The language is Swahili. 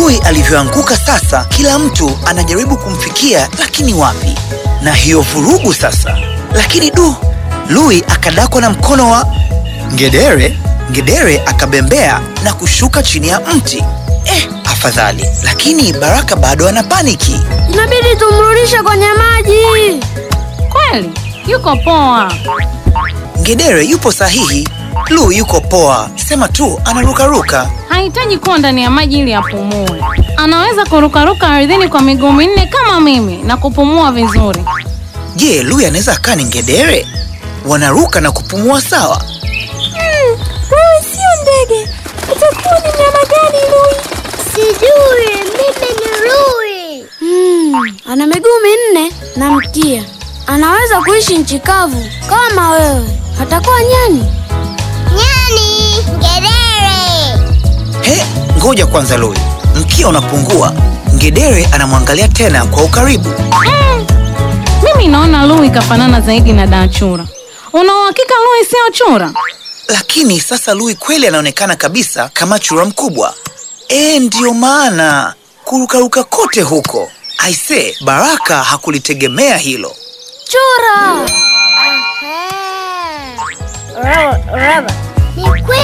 Lui alivyoanguka sasa, kila mtu anajaribu kumfikia, lakini wapi? Na hiyo vurugu sasa. Lakini du, Lui akadakwa na mkono wa Ngedere. Ngedere akabembea na kushuka chini ya mti. Eh, afadhali. Lakini Baraka bado ana paniki. Inabidi tumrudishe kwenye maji. Kweli yuko poa. Ngedere yupo sahihi, Lu yuko poa, sema tu anarukaruka. Hahitaji kuwa ndani ya maji ili apumue. Anaweza kurukaruka ardhini kwa miguu minne kama mimi na kupumua vizuri. Je, Lu anaweza akaa ni Ngedere? Wanaruka na kupumua sawa. Wewe sio ndege, utakuwa ni mnyama gani Lui? Sijui, mimi ni Lui. Hmm, ana miguu minne na mkia. Anaweza kuishi nchi kavu kama wewe. Atakuwa nyani. Nyani, ngedere. He, ngoja kwanza Lui, mkia unapungua. Ngedere anamwangalia tena kwa ukaribu. Mm. Mimi naona Lui kafanana zaidi na Dachura. Una uhakika Lui sio chura? Lakini sasa Lui kweli anaonekana kabisa kama chura mkubwa. E, ndiyo maana kurukaruka kote huko. Aise, Baraka hakulitegemea hilo. Chura! Ni kweli.